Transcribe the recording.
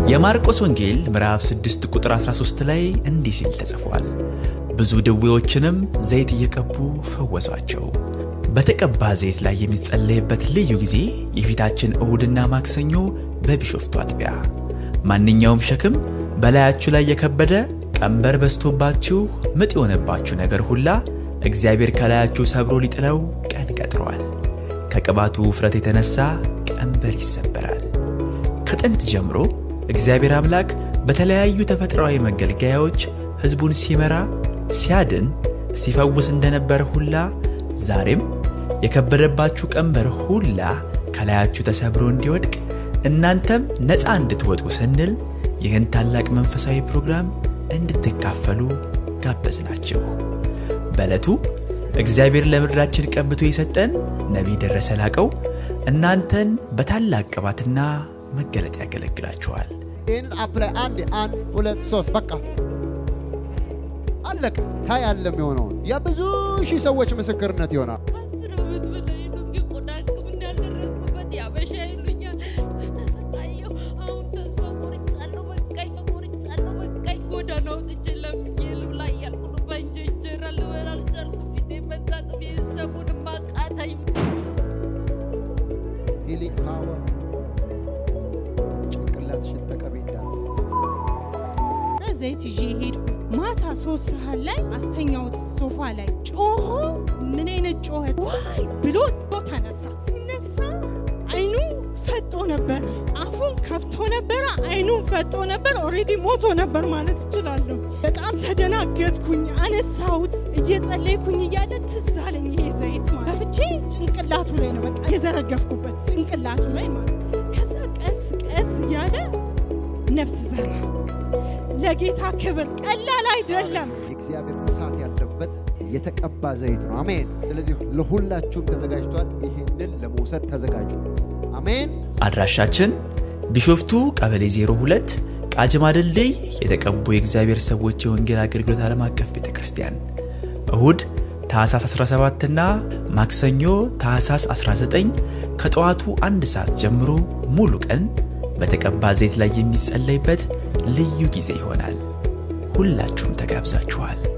የማርቆስ ወንጌል ምዕራፍ 6 ቁጥር 13 ላይ እንዲህ ሲል ተጽፏል። ብዙ ድዌዎችንም ዘይት እየቀቡ ፈወሷቸው። በተቀባ ዘይት ላይ የሚጸለይበት ልዩ ጊዜ የፊታችን እሁድና ማክሰኞ በቢሾፍቱ አጥቢያ። ማንኛውም ሸክም በላያችሁ ላይ የከበደ ቀንበር በዝቶባችሁ ምጥ የሆነባችሁ ነገር ሁላ እግዚአብሔር ከላያችሁ ሰብሮ ሊጥለው ቀን ቀጥሯል። ከቅባቱ ውፍረት የተነሳ ቀንበር ይሰበራል። ከጥንት ጀምሮ እግዚአብሔር አምላክ በተለያዩ ተፈጥሯዊ መገልገያዎች ሕዝቡን ሲመራ፣ ሲያድን፣ ሲፈውስ እንደነበረ ሁላ ዛሬም የከበደባችሁ ቀንበር ሁላ ከላያችሁ ተሰብሮ እንዲወድቅ እናንተም ነፃ እንድትወጡ ስንል ይህን ታላቅ መንፈሳዊ ፕሮግራም እንድትካፈሉ ጋበዝናችሁ። በዕለቱ እግዚአብሔር ለምድራችን ቀብቶ የሰጠን ነቢይ ደረሰ ላቀው እናንተን በታላቅ ቅባትና መገለጥ ያገለግላችኋል። ይህንን አፕ ላይ አንድ አንድ ሁለት ሶስት በቃ አለቀ። ታያለ የሚሆነውን የብዙ ሺህ ሰዎች ምስክርነት ይሆናል። አስር ዓመት በላይ ነው የቆዳ ሕክምና ያልደረስኩበት ያበሻ ይሉኛል። ተሰቃየሁ። አሁን ተስፋ ቆርጫለሁ። በቃኝ፣ ቆርጫለሁ። በቃኝ። ጎዳና ወጥቼ ለምኜ ልብላ እያልኩ ነው። በእንጀ እንጀራ ልበላ አልቻልኩም። ፊቴን መታጠብ ቤተሰቡንም አቃተኝ። ሂሊንግ ፓወር ጭንቅላትሽን ተቀቤት ያለ ዘይት ይዤ ሄድኩ። ማታ ሶስት ሰዓት ላይ አስተኛውት ሶፋ ላይ ጮሆ፣ ምን አይነት ጮኸት ዋይ ብሎ ተነሳ። ሲነሳ አይኑ ፈጦ ነበረ፣ አፉን ከፍቶ ነበረ፣ አይኑን ፈጦ ነበር። ኦልሬዲ ሞቶ ነበር ማለት እችላለሁ። በጣም ተደናገጥኩኝ። አነሳሁት። እየጸለይኩኝ እያለ ትዝ አለኝ ይሄ ዘይት ማለት ከፍቼ ጭንቅላቱ ላይ ነው በቃ የዘረገፍኩበት ጭንቅላቱ ላይ ማለት ከዛ ቀስ ቀስ እያለ ነፍስ ዘራ። ለጌታ ክብር ቀላል አይደለም። የእግዚአብሔር እሳት ያለበት የተቀባ ዘይት ነው። አሜን። ስለዚህ ለሁላችሁም ተዘጋጅቷል። ይህንን ለመውሰድ ተዘጋጁ። አሜን። አድራሻችን ቢሾፍቱ ቀበሌ 02 ቃጅማ ድልድይ የተቀቡ የእግዚአብሔር ሰዎች የወንጌል አገልግሎት ዓለም አቀፍ ቤተ ክርስቲያን እሁድ ታህሳስ 17 እና ማክሰኞ ታህሳስ 19 ከጠዋቱ አንድ ሰዓት ጀምሮ ሙሉ ቀን በተቀባ ዘይት ላይ የሚጸለይበት ልዩ ጊዜ ይሆናል። ሁላችሁም ተጋብዛችኋል።